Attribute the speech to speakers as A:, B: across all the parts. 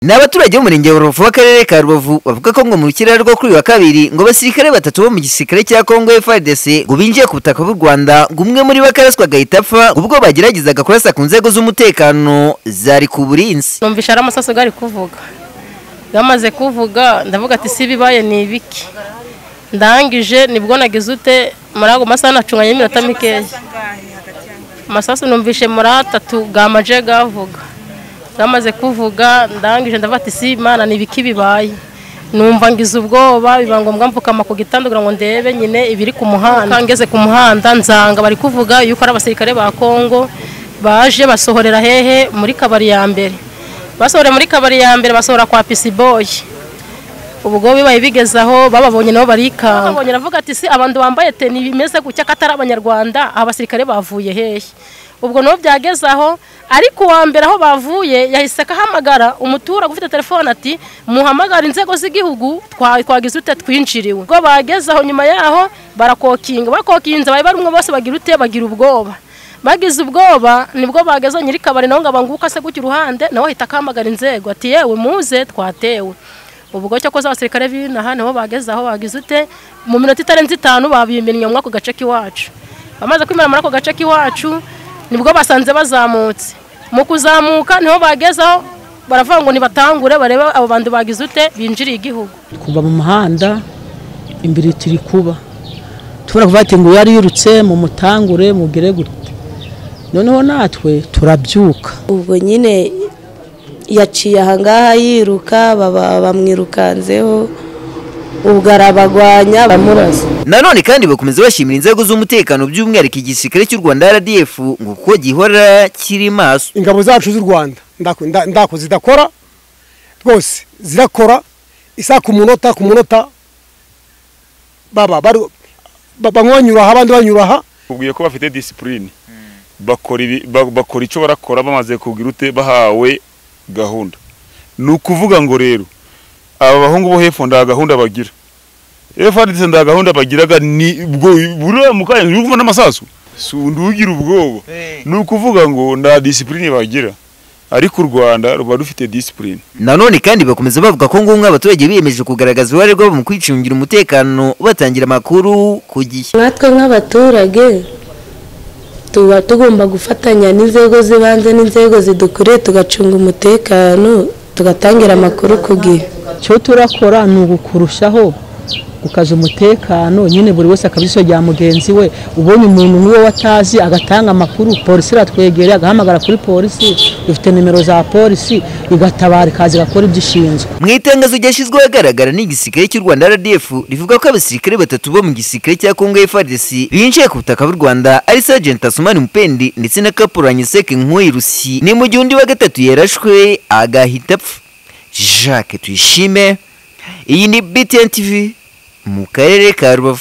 A: ni abaturage b'umurenge wa rubavu w'akarere ka rubavu bavuga ko ngo mu rukirara rwo kuri uyu wa kabiri ngo abasirikare batatu bo mu gisirikare cya kongo frdc ngo binjiye ku butaka bw'u rwanda ngo umwe muri bo akaraswa agahita apfa ngo ubwo bageragezaga kurasa ku nzego z'umutekano zari ku burinzi
B: numvise ari amasaso gari kuvuga yamaze kuvuga ndavuga ati si bibaye ni ibiki ndangije nibwo nagize ute muri ago masaha nacunganye iminota mikeya amasasu numvise muri atatu gamaje gavuga gamaze kuvuga ndangije ndavuga ati si imana ni ibiki bibaye numva ngize ubwoba biba ngombwa mvukama ku gitanda kugira ngo ndebe nyine ibiri ku muhanda ngeze ku muhanda nzanga bari kuvuga yuko ari abasirikare ba kongo baje basohorera hehe muri kabari ya mbere basohora muri kabari ya mbere basohora kwa pisiboyi ubwo bibaye bigeze aho bababonye nabo barikanga babonye aravuga ati si abantu bambaye teni bimeze gutya ko atari abanyarwanda abasirikare bavuye hehe ubwo nabo byageze aho ariko uwa mbere aho bavuye yahise akahamagara umuturage ufite telefone ati muhamagara inzego z'igihugu twagize ute twinjiriwe ubwo bageze aho nyuma yaho barakokinga bakokinze bari barumwe bose bagira ute bagira ubwoba bagize ubwoba nibwo bageze nyiri kabari nawe ngo abanguke ase gutya uruhande nawe ahita akamagara inzego ati yewe muze twatewe ubwo cyo koza abasirikare b'inaha nibo bageze aho bagize ute mu minota itarenze itanu babimennye muri ako gace k'iwacu bamaze kwimena muri ako gace k'iwacu nibwo basanze bazamutse mu kuzamuka niho bagezeho baravuga ngo nibatangure barebe abo bantu bagize ute binjiriye igihugu
C: kuva mu muhanda imbere turi kuba tubona kuvuga ati ngo yariyirutse mu mutangure mugere gute noneho natwe turabyuka
D: ubwo nyine yaciye ahangaha yiruka baba bamwirukanzeho ubwo arabagwanya bamurasa
A: nanone kandi bakomeza bashimira inzego z'umutekano by'umwihariko igisirikare cy'u rwanda rdf ngo kuko gihora kiri maso
E: ingabo zacu z'u rwanda ndako zidakora rwose zirakora isa ku munota ku munota baba banyura aha abandi banyura aha
F: ubwiye ko bafite disipurine bakora icyo barakora bamaze kugira ute bahawe gahunda ni ukuvuga ngo rero aba bahungu bo hepfo nta gahunda bagira efuperi nta gahunda bagiraga ni ubwo buriya mu kanya ntibuvuma n'amasasu si undi ugira ubwoba ni ukuvuga ngo nta disipurine bagira ariko u rwanda ruba rufite disipurine
A: nanone kandi bakomeza bavuga ko ngunga abaturage biyemeje kugaragaza uruhare rwabo mu kwicungira umutekano batangira amakuru ku gihe
D: natwe nk'abaturage tuba tugomba gufatanya n'inzego z'ibanze n'inzego zidukuriye tugacunga umutekano tugatangira amakuru ku gihe
C: icyo turakora ni ugukurushaho gukaza umutekano nyine buri wese akaba rya mugenzi we ubonye umuntu nk'uwo watazi agatanga amakuru polisi iratwegereye agahamagara kuri polisi dufite nimero za polisi igatabara ikaza igakora ibyo ishinzwe
A: mu itangazo ryashyizweho ahagaragara n'igisirikare cy'u rwanda rdf rivuga ko abasirikare batatu bo mu gisirikare cya kongo frdc binjiye ku butaka bw'u rwanda ari sajenti asumani mupendi ndetse na kapuranye seke nk'uwirusi ni mu gihe undi wa gatatu yarashwe agahita apfa jacques tuyishime iyi ni btn tv mu karere ka rubavu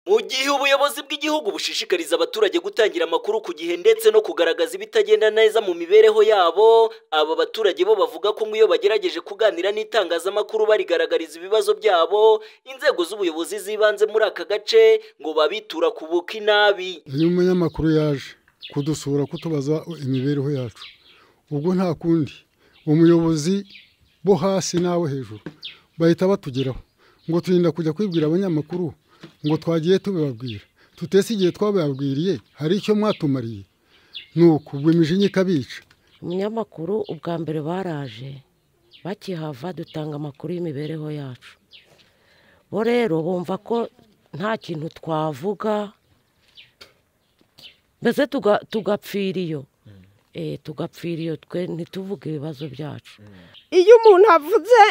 G: mu gihe ubuyobozi bw'igihugu bushishikariza abaturage gutangira amakuru ku gihe ndetse no kugaragaza ibitagenda neza mu mibereho yabo aba baturage bo bavuga ko nk'iyo bagerageje kuganira n'itangazamakuru barigaragariza ibibazo byabo inzego z'ubuyobozi z'ibanze muri aka gace ngo babitura ku buki nabi
H: iyo umunyamakuru yaje kudusura kutubaza imibereho yacu ubwo nta kundi umuyobozi bo hasi n'abo hejuru bahita batugeraho ngo turinda kujya kwibwira abanyamakuru ngo twagiye tubibabwira tutese igihe twabibabwiriye hari icyo mwatumariye ni uku ubwo imijinya ikabica
I: umunyamakuru ubwa mbere baraje bakihava dutanga amakuru y'imibereho yacu bo rero bumva ko nta kintu twavuga mbese tugapfira iyo tugapfira iyo twe ntituvuge ibibazo byacu
J: iyo umuntu avuze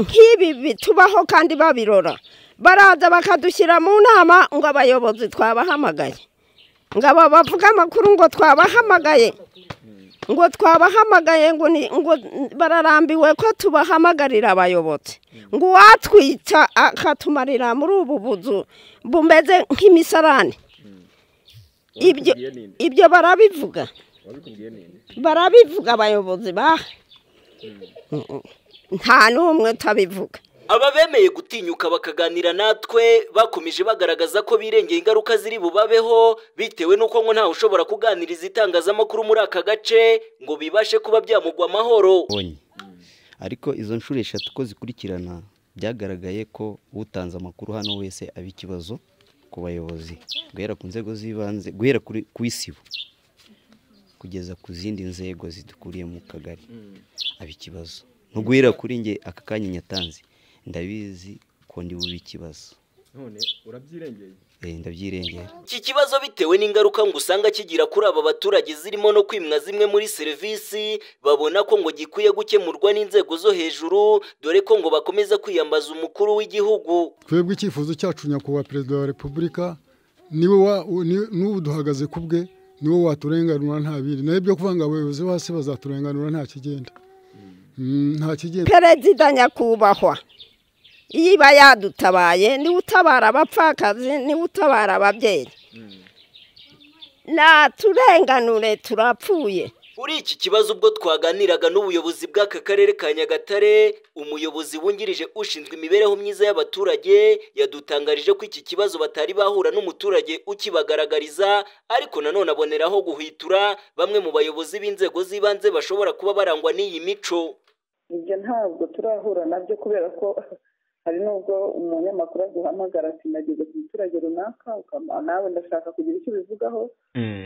J: nk'ibi bitubaho kandi babirora baraza bakadushyira mu nama ngo abayobozi twabahamagaye ngo aba bavuga amakuru ngo twabahamagaye ngo twabahamagaye ngo bararambiwe ko tubahamagarira abayobozi ngo uwatwitsa akatumarira muri ubu buzu bumeze nk'imisarane ibyo barabivuga barabivuga abayobozi baha nta n'umwe utabivuga
G: aba bemeye gutinyuka bakaganira natwe bakomeje bagaragaza ko birengeye ingaruka ziri bubabeho bitewe n'uko ngo ntawe ushobora kuganiriza itangazamakuru muri aka gace ngo bibashe kuba byamugwa amahoro
A: bonye ariko izo nshuro eshatu ko zikurikirana byagaragaye ko utanze amakuru hano wese aba ikibazo ku bayobozi guhera ku nzego z'ibanze guhera kuri ku isibo kugeza ku zindi nzego zidukuriye mu kagari aba ikibazo no guhera kuri nge aka kanya nyatanze ndabizi ko ndi bube ikibazo
K: none urabyirengeye
A: Eh, ndabyirengera
G: iki kibazo bitewe n'ingaruka ngo usanga kigira kuri aba baturage zirimo no kwimwa zimwe muri serivisi babona ko ngo gikwiye gukemurwa n'inzego zo hejuru dore ko ngo bakomeza kwiyambaza umukuru w'igihugu
H: twebwe icyifuzo cyacu nyakubahwa perezida wa repubulika niwe wa- ni- n'ubu duhagaze ku bwe niwe waturenganura nta bindi nawe ibyo kuvuga ngo abayobozi bo hasi bazaturenganura nta kigenda Mm, nta kigenda
J: perezida nyakubahwa iyo iba yadutabaye niwe utabara abapfakazi niwe utabara ababyeyi naturenganure turapfuye
G: kuri iki kibazo ubwo twaganiraga n'ubuyobozi bw'aka karere ka nyagatare umuyobozi wungirije ushinzwe imibereho myiza y'abaturage yadutangarije ko iki kibazo batari bahura n'umuturage ukibagaragariza ariko nanone aboneraho guhwitura bamwe mu bayobozi b'inzego z'ibanze bashobora kuba barangwa n'iyi mico
L: ibyo ntabwo turahura nabyo kubera ko hari n'ubwo umunyamakuru aguhamagara ati nageze ku muturage runaka ukaba nawe ndashaka kugira icyo ubivugaho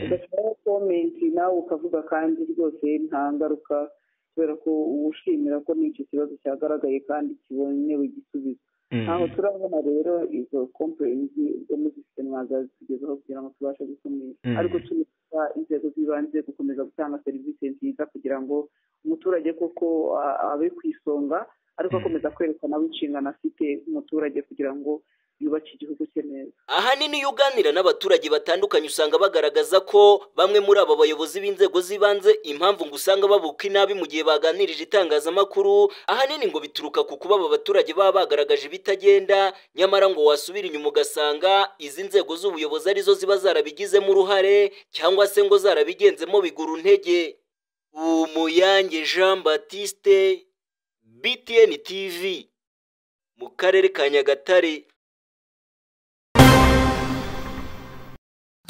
L: ugashyiraho komenti nawe ukavuga kandi rwose nta ngaruka kubera ko uba ushimira ko n'icyo kibazo cyagaragaye kandi kibonewe igisubizo
M: Mm.
L: ntaho turabona rero izo kompurenzi ubwo muzifite mwazazitugezaho kugira ngo tubashe gukumira
M: Mm.
L: ariko tunisaba inzego z'ibanze gukomeza gutanga serivisi nziza kugira ngo umuturage koko a- abe ku isonga ariko akomeza kwerekana aho inshingano afite nk'umuturage kugira ngo yubake igihugu cye neza
G: ahanini iyo uganira n'abaturage batandukanye usanga bagaragaza ko bamwe muri aba bayobozi b'inzego z'ibanze impamvu ngo usanga babuka inabi mu gihe baganirije itangazamakuru ahanini ngo bituruka ku kuba aba baturage baba bagaragaje ibitagenda nyamara ngo wasubira inyuma ugasanga izi nzego z'ubuyobozi arizo ziba zarabigizemo uruhare cyangwa se ngo zarabigenzemo biguru ntege umuyange jean batiste btn tv mu karere ka nyagatare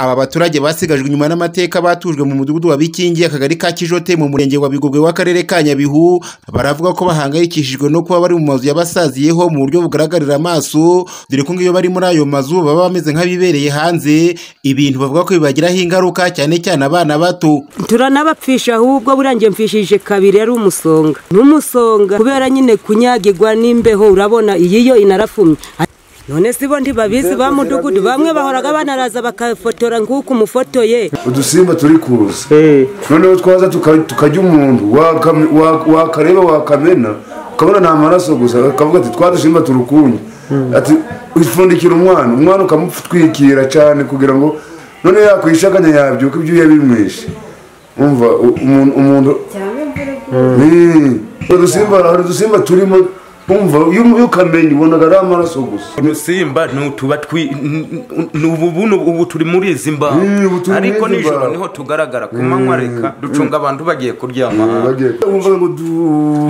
N: aba baturage basigajwe inyuma n'amateka batujwe mu mudugudu wa bikingi akagari ka kijote mu murenge wa bigogwe w'akarere ka nyabihu baravuga ko bahangayikishijwe no kuba bari mu mazu yabasaziyeho mu buryo bugaragarira amaso dore ko iyo bari muri ayo mazu baba bameze nk'abibereye hanze ibintu bavuga ko bibagiraho ingaruka cyane cyane abana bato
O: turanabapfisha ahubwo buriya njye mfishije kabiri ari umusonga n'umusonga kubera nyine kunyagirwa n'imbeho urabona iyi yo inarafumye none si bo ntibabizi ba mudugudu bamwe bahoraga banaraza bakafotora nk'uko umufotoye
D: udusimba turi kuza noneho twaza tuka- tukarya umuntu wakame- wa- wakareba wakamena ukabona ni amaraso gusa akavuga ati twa dusimba turukunye ati ipfundikira umwana umwana ukamutwikira cyane kugira ngo noneho yakwishakanya yabyuka ibyuya bimwishe umva u- umuntu umuntu Mm. udusimba hari udusimba turimo umva iyo iyo ukamenya ubonaga ari amaraso gusa
K: udusimba ntutuba twi n- n- n- ubu buno ubu turi muri izi mbaho
D: turi muri
K: ariko
D: izi
K: nijoro
D: mbaho.
K: niho tugaragara ku manywa reka ducunga abantu bagiye kuryama
D: wumva ngo du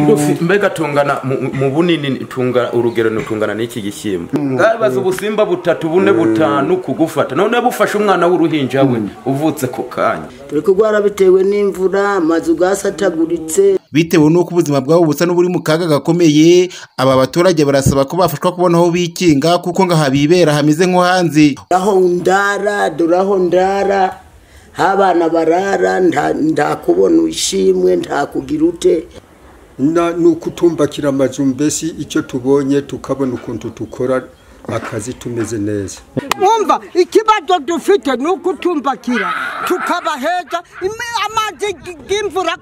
K: Udufi- mbega tungana mu- mu bunini ni- tunga urugero nitungana n'iki gishyimbo bwabaze ubusimba butatu bune butanu kugufata none bufashe umwana w'uruhinja we uvutse ku kanya
P: dore ko rwara bitewe n'imvura amazu bwasataguritse
N: bitewe n'uko ubuzima bwabo busa n'uburi mu kaga gakomeye aba baturage barasaba ko bafashwa kubona aho bikinga kuko ngo ahabibera hameze nko hanze
P: aho ndara dore aho ndara habana barara nta- nta kubona ishimwe nta kugira ute
F: na ni ukutumbakira amazu mbese icyo tubonye tukabona ukuntu dukora akazi tumeze neza
Q: wumva ikibazo dufite ni ukutumbakira tukaba heza imi- amazi y'imvura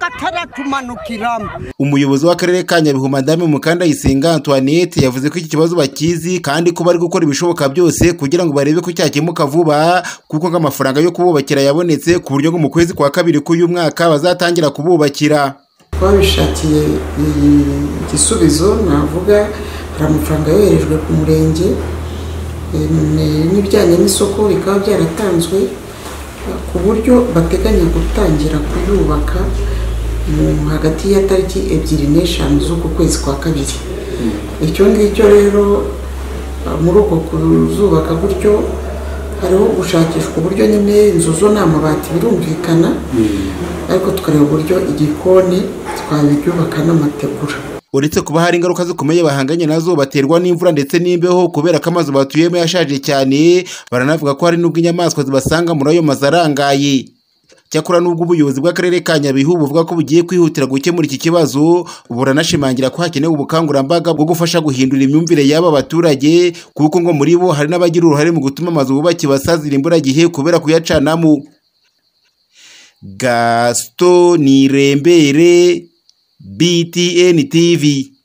Q: ataratumanukiramo
N: umuyobozi w'akarere ka nyabihu madame mukandayisenga antoinette yavuze ko iki kibazo bakizi kandi ko bari gukora ibishoboka byose kugira ngo barebe ko cyakemuka vuba kuko ngo amafaranga yo kububakira yabonetse ku buryo ngo mu kwezi kwa kabiri k'uyu mwaka bazatangira kububakira
R: twabishakiye i- igisubizo navuga hari amafaranga yoherejwe ku murenge em, n'ibijyanye n'isoko bikaba byaratanzwe ku buryo bateganya gutangira kuyubaka
G: mu hagati ya tariki ebyiri n'eshanu z'uku kwezi kwa kabiri icyo ngicyo rero muri uko kuzubaka gutyo hariho gushakishwa uburyo nyine inzu zo ni amabati birumvikana ariko tukareba uburyo igikoni twabyubaka n'amategura
H: uretse kuba hari ingaruka zikomeye bahanganye nazo baterwa n'imvura ndetse n'imbeho kubera ko amazu batuyemo yashaje cyane baranavuga ko hari n'ubwo inyamaswa zibasanga muri ayo mazu arangaye cyakora n'ubwo ubuyobozi bw'akarere ka nyabihu buvuga ko bugiye kwihutira gukemura iki kibazo buranashimangira ko hakenewe ubukangurambaga bwo gufasha guhindura imyumvire y'aba baturage kuko ngo muri bo hari n'abagira uruhare mu gutuma amazu bubakiye basazira imburagihe kubera kuyacanamo gasito nirembere BTN TV